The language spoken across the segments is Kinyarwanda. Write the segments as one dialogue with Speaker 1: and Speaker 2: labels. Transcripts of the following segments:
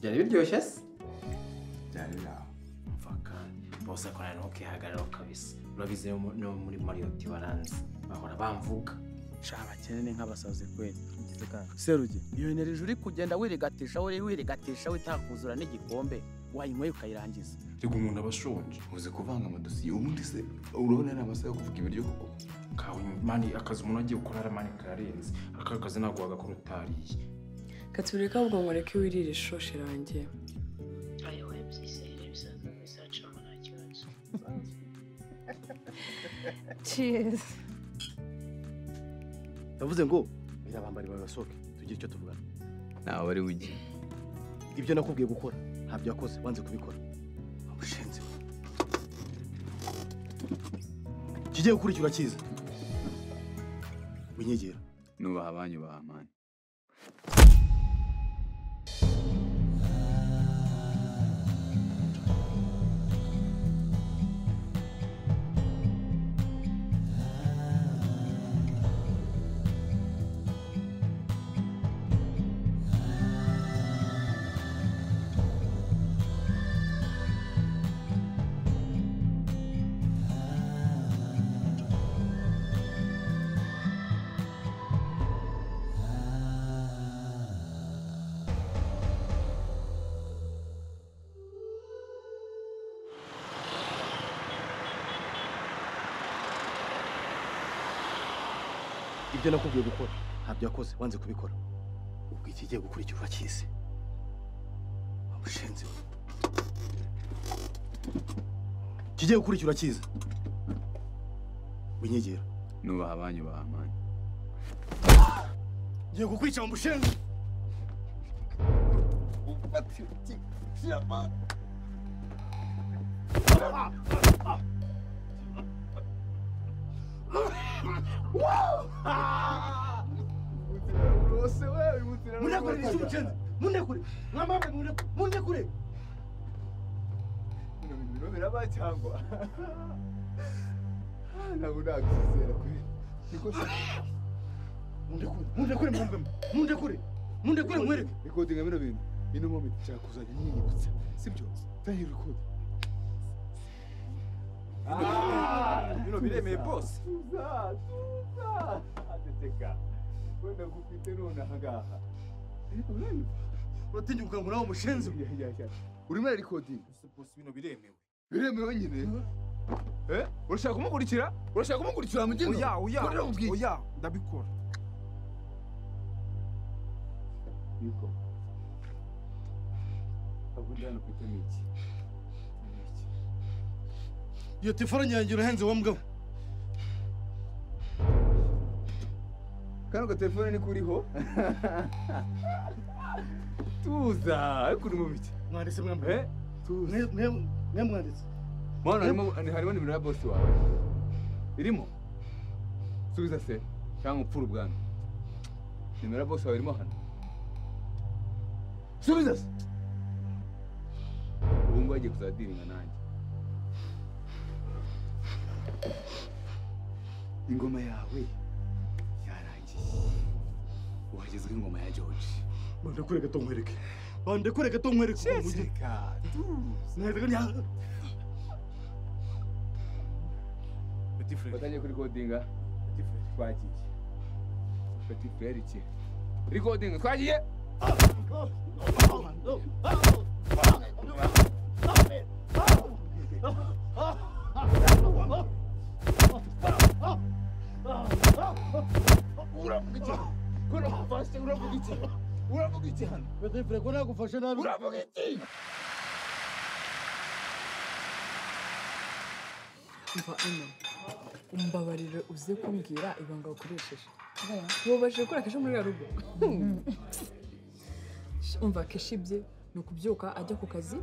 Speaker 1: byari biryoshye se
Speaker 2: byari biraho
Speaker 1: mfaka bose akorana ntukihagararaho kabisa urabizi no mu- no muri mariyoti baranzi bahora bamvuga
Speaker 3: sha abakene ni nk'abasazi kweli ugize kanga serugi iyo eneriji uri kugenda wirigatisha we wirigatisha witakuzura n'igikombe wayinywaye ukayirangiza
Speaker 2: ariko umuntu aba ashonje uzi kuvanga amadosiye ubundi se urabona ari amasaha yo kuvuga ibiryo koko
Speaker 1: kawe mani akazi umuntu agiye gukora mani kararenze aka kazi ntabwo wagakora utariye
Speaker 4: Gatulika ahubwo mureke wirira ishoshi irangiye
Speaker 5: ayo wabyise ibisaza bizacamo nta kibazo
Speaker 6: Cheers.
Speaker 7: yavuze ngo birabambari bawe basohoke tugire icyo tuvugana
Speaker 2: ntawe ari ujye
Speaker 7: ibyo nakubwiye gukora ntabyo wakoze wanze kubikora abushenzi kigiye gukurikira kiza winyegera
Speaker 2: nubaha abanyu ba mani
Speaker 7: ibyo nakubwiye gukora ntabyo wakoze wanze kubikora ubwo ikigiye gukurikirwa kize abushenzi kigiye gukurikirwa kiza winyegera
Speaker 2: nubaha abanyu ba mani
Speaker 7: ngiye kukwica mu bushenzi munekure nishe umucenzi munekure mwamame munekure munekure mundekure mundekure mwambemo mundekure mundekure mwereke
Speaker 8: rikodinga bino bintu ino momenti nshakuzanya nyiyibutsa sibyo tahi record
Speaker 1: bino biremeye bose
Speaker 8: wenda gufite nonaha ngaha
Speaker 7: uratinya ukangura wa mushenzi we
Speaker 8: urimo rekodinga
Speaker 1: bose bino biremewe
Speaker 8: biremewe nyine Eh? urashaka kumukurikira urashaka kumukurikira mu gino
Speaker 1: oya oya
Speaker 8: Kurira mu bwite.
Speaker 1: oya ndabikora
Speaker 8: Yuko. Abunda hano kwita ni iki? Ni iki?
Speaker 7: iyo telefone nyange urahenze wa mugabo
Speaker 8: kano gatelefone ni kuriho tuza ariko uri mu biki
Speaker 7: mwanditse mwambaye
Speaker 8: Eh? tuza
Speaker 7: mwe mwanditse
Speaker 8: mwana harimo harimo nimero ya bosi wawe irimo subiza se cyangwa upfura ubwanwa nimero ya bosi wawe irimo hano subiza se ubu ngubu agiye kuzadiringa nanjye ingoma yawe yarangiye wagezwe ingoma ya george
Speaker 7: bandekure gato nkwereke bandekure gato nkwereke uwo mujyi.
Speaker 8: Jessica
Speaker 7: Mwahitaga nya-
Speaker 8: batangiye kuri kodinga twagiye fata ifurere iki kuri kodinga twagiye uravuga iki urafashe uravuga iki uravuga iki hano
Speaker 7: Petifure, ko nagufashe nabi
Speaker 8: uravuga iki
Speaker 4: mva ino umbabarire uze kumbwira ibanga wakoresheje mubabajije gukora kenshi muri ya rugo umva kenshi bye ni ukubyuka ajya ku kazi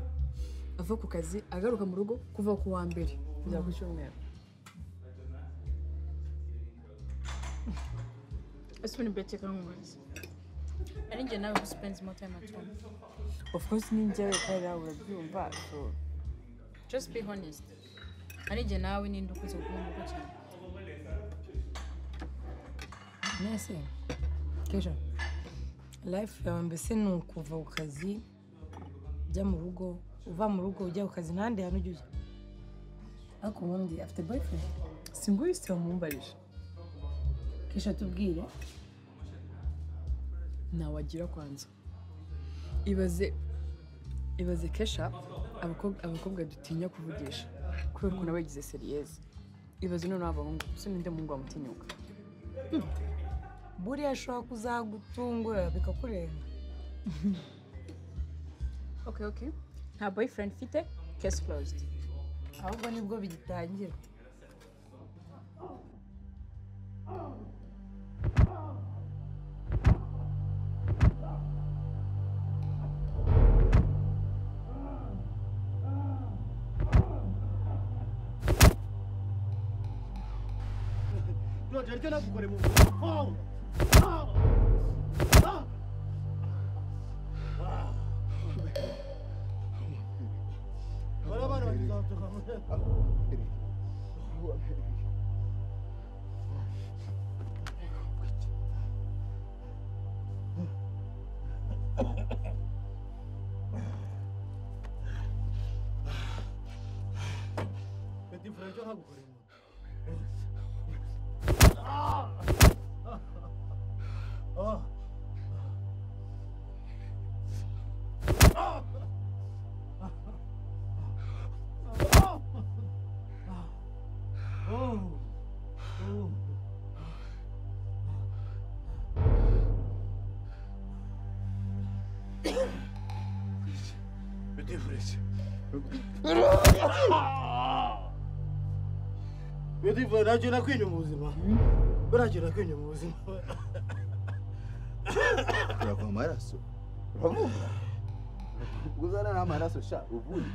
Speaker 4: ava ku kazi agaruka mu rugo kuva ku wa mbere kugera ku cyumweru
Speaker 5: ese ubu ni beteka nk'umuzi ari njye nawe gusipenzi moto y'amatungo
Speaker 6: Of course ni njyewe kandi nawe urabyumva. So
Speaker 5: just be honest ari njye nawe ninde ukuze kuba mugo cyane
Speaker 6: mwese kesho life yawe mbese ni ukuva ku kazi jya mu rugo uva mu rugo ujya ku kazi ntahandi hantu ujya ujya ariko ubundi afite boyfriend
Speaker 4: singuyise wamumbarije
Speaker 6: kesha tubwire
Speaker 4: ntawagira kwanza ibaze ibaze kesha abakobwa abakobwa dutinya kuvugisha kubera ukuntu aba yagize seriyeze ibaze noneho abahungu se ninde muhungu wamutinyuka
Speaker 6: buriya ashobora kuzagutungura bikakurenga
Speaker 5: okay okay nta boyfriend mfite case closed
Speaker 6: ahubwo nibwo bigitangira
Speaker 9: Bidivu nacyo nakwinye mu buzima. Buracyo nakwinye mu buzima.
Speaker 2: urava amaraso uravuga uzana n'amaraso sha uvuye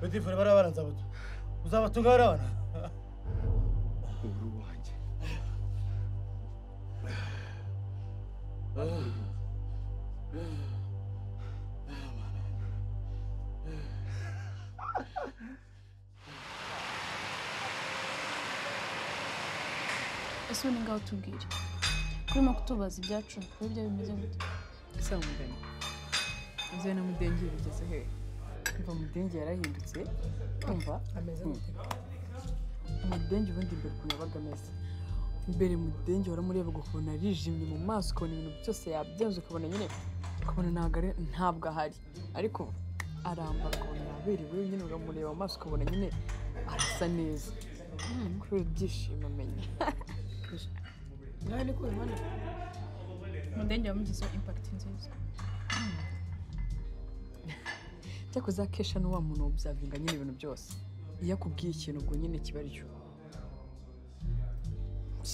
Speaker 9: Bidivu bariya bana nzabatunga. Uzabatunga bariya bana?
Speaker 2: uri uwanjye
Speaker 5: ese ubu ni ngaho tubwire turimo kutubaza ibyacu burya bimeze gute
Speaker 4: ese wamugani inzu ye na mudenge bigeze hehe umva mudenge yarahindutse umva ameze gute mudenge ubundi mbere ukuntu yabaga ameze mbere mudenge waramurebaga ukabona arijimye mu maso ukabona ibintu byose yabyenze ukabona nyine ukabona ntabwo ari ntabwo ahari ariko ubu arambara ukabona yaberewe nyine uramureba mu maso ukabona nyine arasa neza kubera ibyishimo amenya
Speaker 5: mudenge wamugizeho impact nziza
Speaker 4: cyakoze kesha ni wa muntu wabyavinga nyine ibintu byose iyo akubwiye ikintu ubwo nyine kiba aricyo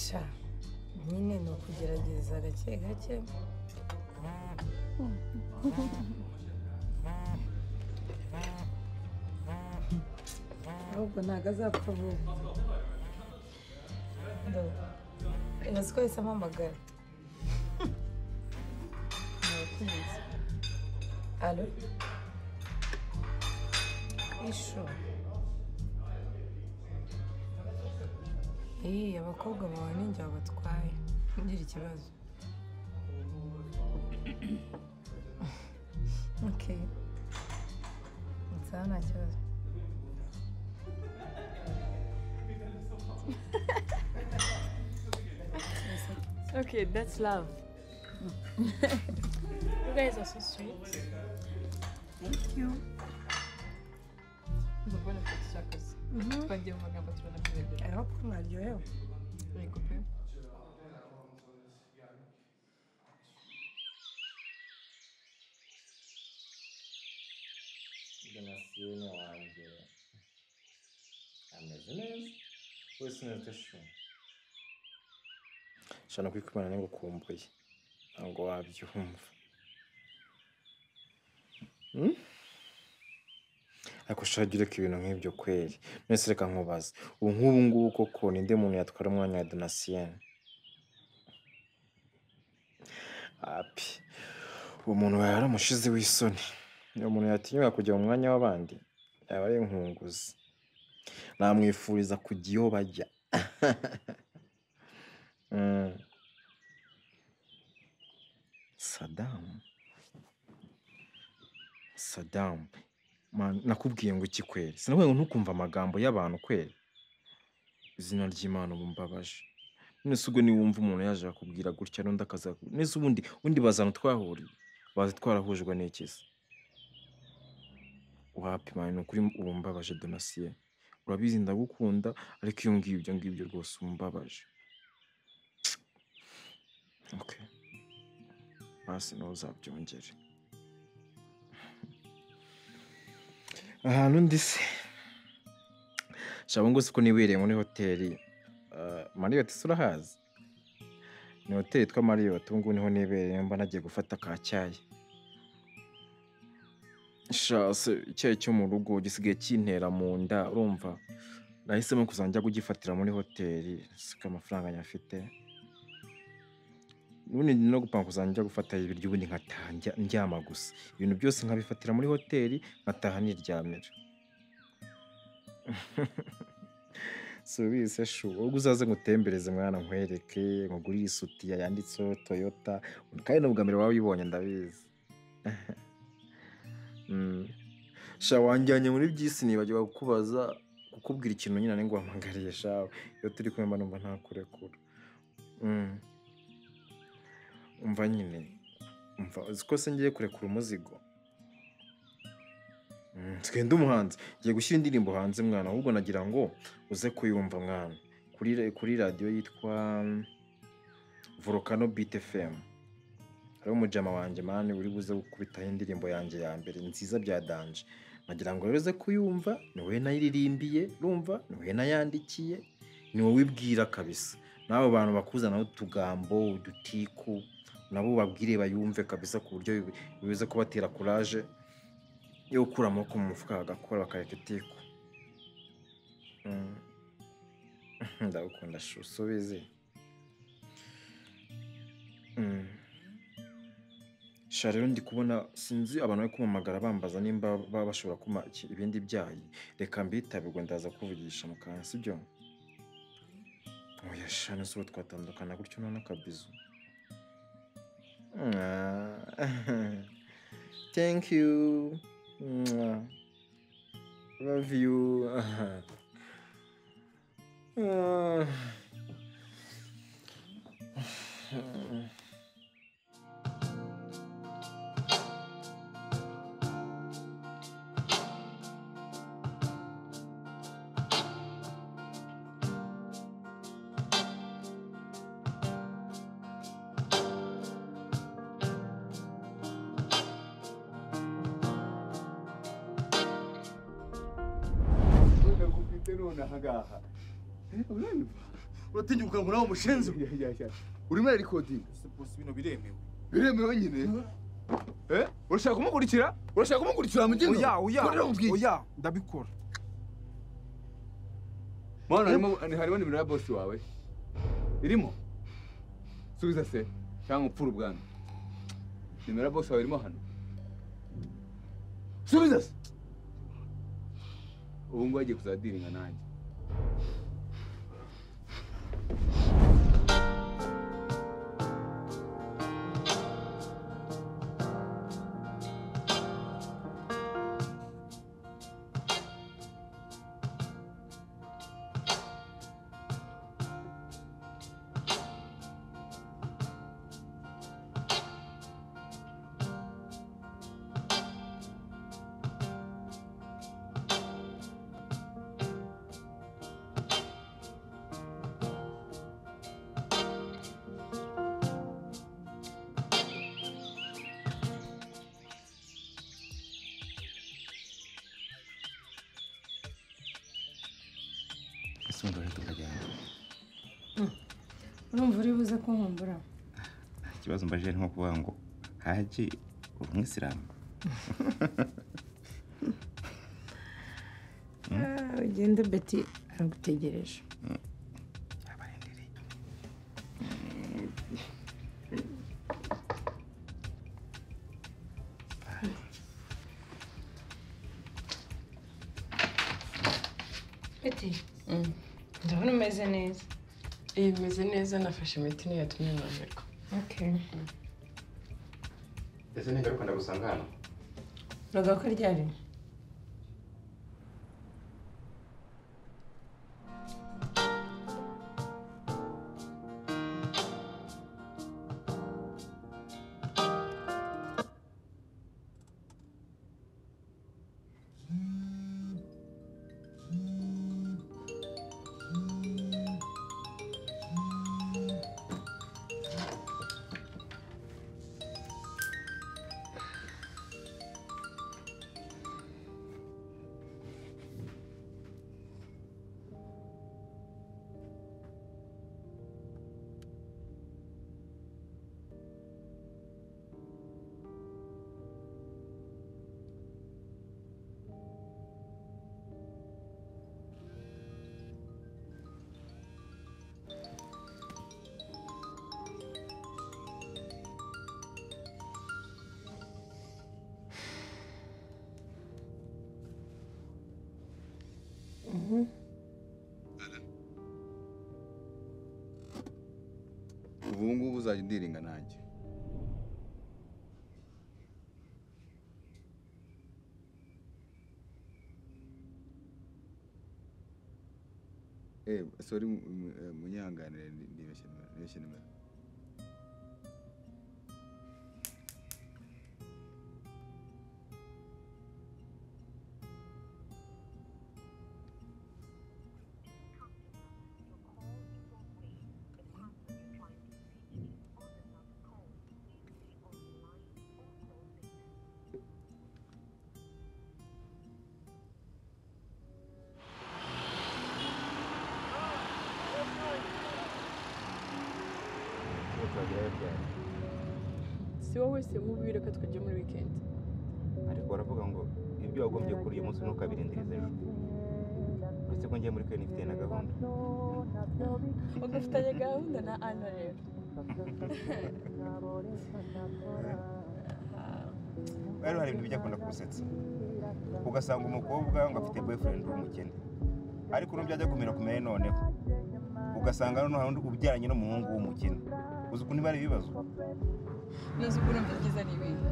Speaker 6: sha nyine ni ukugerageza gake gake ahubwo ntabwo azapfa vuba Ndo- ibaze ko yahise ampamagara Ndabakunze. alo isho iyi abakobwa bawe ni njye wabatwaye ntugire ikibazo okay nsaha nta kibazo
Speaker 4: okay that's love
Speaker 5: you guys are so sweet
Speaker 4: mbona ko dushakaza twagiye mu magambo tubona ko bibera
Speaker 6: ariho ko mwaryohewe
Speaker 4: yego pe
Speaker 1: donasiyone wanjye ameze neza wese neza utashumva nshobora kwikumana niba ukumbuye ntabwo wabyumva Hmm? ariko ushaka ureka ibintu nk'ibyo kweri mwese reka nkubaze ubu nk'ubu ngubu koko ninde muntu yatwara umwanya wa donasiyene api uwo muntu yari yaramushize w'isoni uwo muntu yatinyuka kujya mu mwanya w'abandi yaba ari inkunguzi namwifuriza kujya iyo bajya Mm. sadamu Mani, nakubwiye ngo iki kweri sinabonye ngo ntukumva amagambo y'abantu kweri izina ry'imana ubu mbabaje none se ubwo niwumva umuntu yaje akubwira gutya n'undi akaza nese ubundi ubundi bazana twahuriye bazi twarahujwe n'ikisi wapi mani ni ukuri ubu mbabaje donasiye urabizi ndagukunda ariko iyo ngiye ibyo ngibyo rwose umbabaje okay hasi nawe uzabyongere ahantu ndi se shabungu si ko nibereye muri hoteli ah, mariyoti se urahazi ni hoteli yitwa mariyoti ubu ngubu niho nibereye mba nagiye gufata ka cyayi sha se icyayi cyo mu rugo gisigaye kintera mu nda urumva nahisemo kuzajya kugifatira muri hoteli siko amafaranga nyafite ubundi no gupanga kuzajya njya gufatayo ibiryo ubundi nkataha njya- ndyama gusa ibintu byose nkabifatira muri hoteli nkataha niryamira subise shu ubwo uzaze ngutembereze mwana nkwereke nkugurire isutiya yanditseho toyota kandi n'ubwa mbere waba uyibonye ndabizi Mm. sha wanjyanye muri byisi nibagirwa kukubaza kukubwira ikintu nyine ngo wampangariye shawe iyo turi kumwe mba numva ntakurekura Mm. umva nyine umva uzi ko se ngiye kurekura umuzigo Mm, nsigaye ndi umuhanzi ngiye gushyira indirimbo hanze mwana ahubwo nagira ngo uze kuyumva mwana kuri ra- kuri radiyo yitwa mm, volcano beat fm hariho umujama wanjye mani uri buze gukubitaho indirimbo yanjye ya mbere nziza bya danje nagira ngo rero uze kuyumva ni wowe nayiririmbiye urumva ni wowe nayandikiye ni wowe ibwira kabisa n'abo bantu bakuzanaho utugambo udutiku nabo ubabwire bayumve kabisa ku buryo bi- bibuze kubatera kuraje yo gukura amaboko mu mufuka bagakora bakareka itiku Mm. ndagukunda shu subizi Mm. sha rero ndi kubona sinzi abantu bari kumpamagara bambaza nimba baba bashobora kumpa iki- ibindi byayi reka mbitabirwe ndaza kuvugisha mu kanwa sibyo oya sha nese ubu twatandukana gutyo none akabizu Ah. thank you Mwah. love you Ah.
Speaker 8: ndagufite none ahangaha uranyumva
Speaker 9: uratinya ukabura aho umushinze
Speaker 8: urimo rarikodinga biremewe nyine Eh? urashaka kumukurikira urashaka kumukurikira mu gino
Speaker 10: Oya, oya,
Speaker 8: oya ndabikora mwana harimo harimo nimero ya bosi wawe irimo subiza se cyangwa upfura ubwanwa nimero ya bosi wawe irimo hano subiza se ubu ngubu agiye kuzadiringa nanjye
Speaker 2: ese wumva rero tukajyana
Speaker 6: urumva uri buze kunkumbura
Speaker 2: ikibazo mbajije ni nko kuvuga ngo hajye umwisilamu
Speaker 6: Ah, ugende beti aragutegereje
Speaker 11: Beti ndabona umeze neza iyi bimeze neza nafashe imiti niyo yatumye nongerwa
Speaker 6: okay
Speaker 2: ese ningaruka ndagusanga hano
Speaker 12: Bavuga ko ryarimo
Speaker 2: ubu ngubu uzajya undiringa nanjye Eh, sorry mu- mu- eh, munyihanganire ndi- ndibeshye nimero- ndibeshye nimero
Speaker 13: Uzagerayo ryari
Speaker 4: si wowe se mubi reka twajya muri weekend
Speaker 7: ariko baravuga ngo ibyo wagombye kuri uyu munsi ntukabirindirize ejo uretse ko ngiye muri kwe nifite na gahunda
Speaker 4: ugafitanye gahunda na ana rero
Speaker 7: rero hari ibintu bijya akunda kugusetsa ugasanga umukobwa ngo afite boyfriend w'umukene ariko n'ubyo ajya kumera kumera noneho ugasanga noneho hari undi ubyaranye n'umuhungu w'umukene uzi ukuntu biba ari ibibazo
Speaker 14: ntuzi ukuntu mbibyiza ni ibintu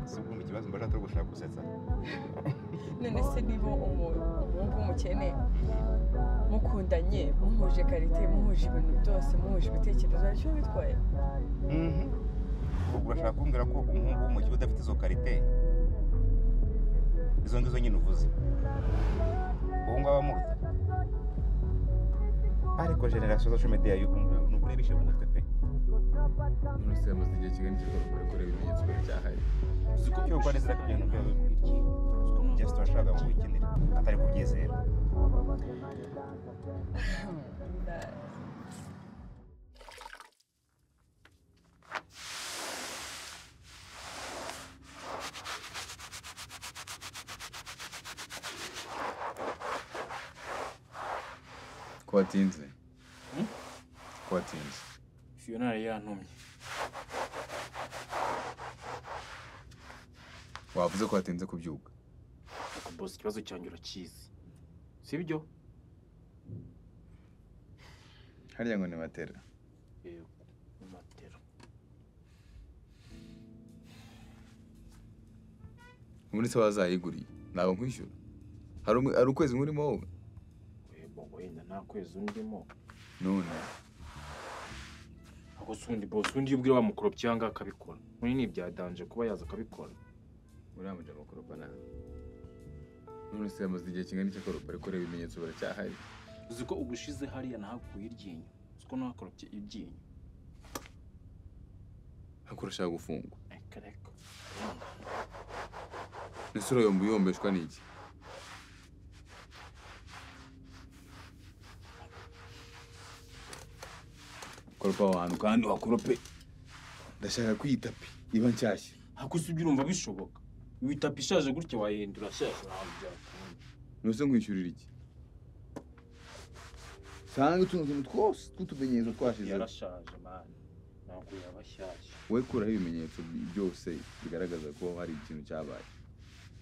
Speaker 7: si ukumva ikibazo mbona atari gushaka gusetsa
Speaker 4: none se niba umu- umuhungu w'umukene mukundanye muhuje karite muhuje ibintu byose muhuje ibitekerezo aricyo bitwaye
Speaker 7: Mhm. ubwo urashaka kumbwira ko umuhungu w'umukene udafite izo karite izo ngizo nyine uvuze ubu ngubu abamuruta ariko generasiyo za shomediya y'ubu ngubu ni ukuri bishe mu mutwe pe
Speaker 13: umunsi yamaze igihe kigana icyo gukora ibimenyetso biracyahaye
Speaker 7: uzi ko byo rwanda zidafite ibintu byawe jesite washakaga ngo wikinire atari kubyizera
Speaker 2: ko watinze ko watinze
Speaker 15: fiyona yari yantumye
Speaker 2: wavuze ko watinze kubyuka
Speaker 16: bosi ikibazo cyanjye urakizi sibyo
Speaker 2: harya ngo ni matera
Speaker 16: matera
Speaker 2: ubundi se wazayiguriye ntabwo nkwishyura hari umu- hari ukwezi nkurimo wowe
Speaker 16: wenda nta kwezi undimo
Speaker 2: none
Speaker 16: ako si undi bosi undi iyo ubwira wa mukoropa cyangwa akabikora muri ni ibyadanje kuba yaza akabikora
Speaker 13: uriya muja mukoropa nawe none se yamaze igihe kingana icyo akoropa ariko reba ibimenyetso biracyahari
Speaker 16: uzi ko ubushize hariya nahakuye iryinyo uzi ko nahakoropye iryinyo
Speaker 2: hakurashaka gufungwa
Speaker 16: reka reka
Speaker 2: ese urayomba uyombeshwa n'iki koropa aho hantu kandi uhakorope ndashaka kwita pe iba nshyashya
Speaker 16: ako si ibyo urumva bishoboka witapi ishaje gutya wayihindura shyashya ntabwo byakunda
Speaker 2: nose nkwishyurira iki sanga utuntu tuntu twose tw'utumenyetso twashizeho
Speaker 16: yarashaje mani ntabwo yaba ashyashya
Speaker 2: wowe kuraho ibimenyetso bi- byose bigaragaza ko hari ikintu cyabaye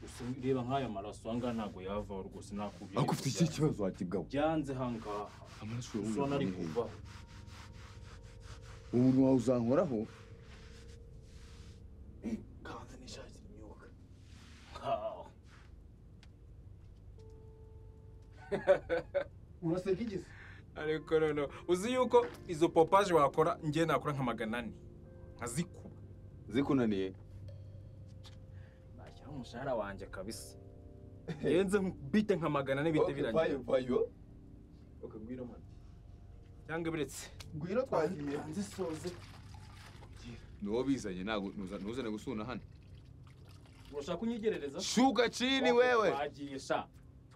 Speaker 16: gusa reba nk'aya maraso aha ngaha ntabwo yavaho rwose nakubwira
Speaker 2: ariko ufite ikihe kibazo wakibwaho
Speaker 16: byanze aha ngaha
Speaker 2: amaraso
Speaker 16: usona ari kuvaho
Speaker 2: umuntu wawe uzankoraho
Speaker 16: kanze n'ishakire
Speaker 8: uraseka igisi
Speaker 16: ariko noneho uzi yuko izo popaje wakora njye nakora nka magana ane nkazikuba
Speaker 2: zikunaniye
Speaker 16: nashyiraho umushahara wanjye kabisa ngenze bite nka magana ane bite birangiye
Speaker 8: vayo
Speaker 16: ukagwira mwana cyangwa ibiretse
Speaker 8: ngwino twagiye nzisoze
Speaker 2: ni wowe bizanye ntabwo ntuza- ntuzane gusuna hano
Speaker 16: urashaka kunyigerereza
Speaker 2: shuka chini wewe
Speaker 16: twagiye sha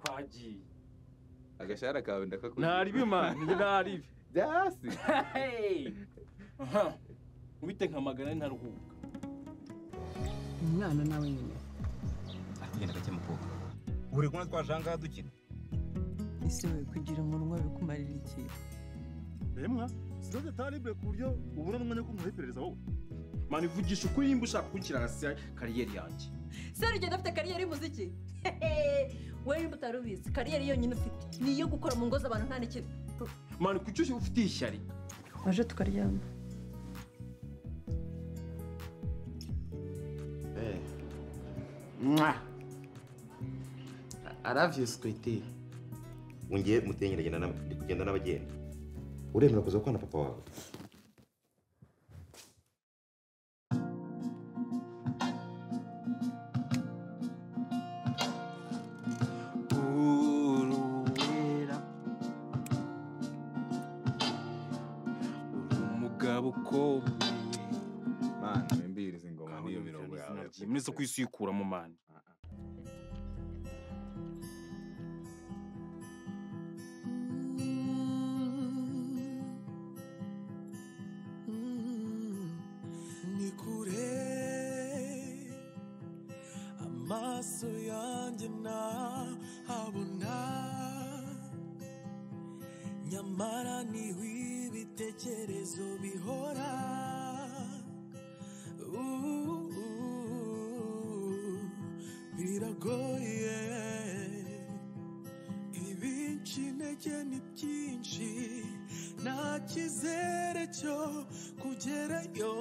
Speaker 16: twagiye
Speaker 2: agashahara kawe ndakakuri
Speaker 16: ntaribi mani ntaribi
Speaker 2: byasi
Speaker 16: ubite nka magana ane ntaruhuka
Speaker 6: umwana nawe nyine
Speaker 17: tugenda gake mukobwa uri kumwe twajangaha dukina
Speaker 18: ese we kugira umunwa bikumarira iki
Speaker 16: remwa siroze taribure ku buryo ubona n'umwanya wo kumuha iperereza wowe mani vugisha ukuri nimba ushaka gukira hasi kariyeri yanjye
Speaker 19: seri ugenda afite kariyeri y'umuziki we nimba utari ubizi kariyeri yonyine ufite ni iyo gukora mu ngo z'abantu nta n'ikintu
Speaker 16: mani kuki usi- ufite ishyari
Speaker 19: waje tukaryama
Speaker 7: Eh. Mwah. I I love you, Squiddy.
Speaker 17: wongeye muteye nyiragenda na- ndi kugenda n'abagenda uremera kuza kwa na papa wawe
Speaker 16: uruwera uri umugabo ukomeye
Speaker 2: mani wembiriza ingoma n'iyo mirongo yawe
Speaker 16: muretse kuyisuyikuramo mani
Speaker 20: ni kure amaso yanjye ntahabona nyamara niho ibitekerezo bihora Uh, uh, biragoye ibinshi intege ni byinshi nta cyizere cyo kugerayo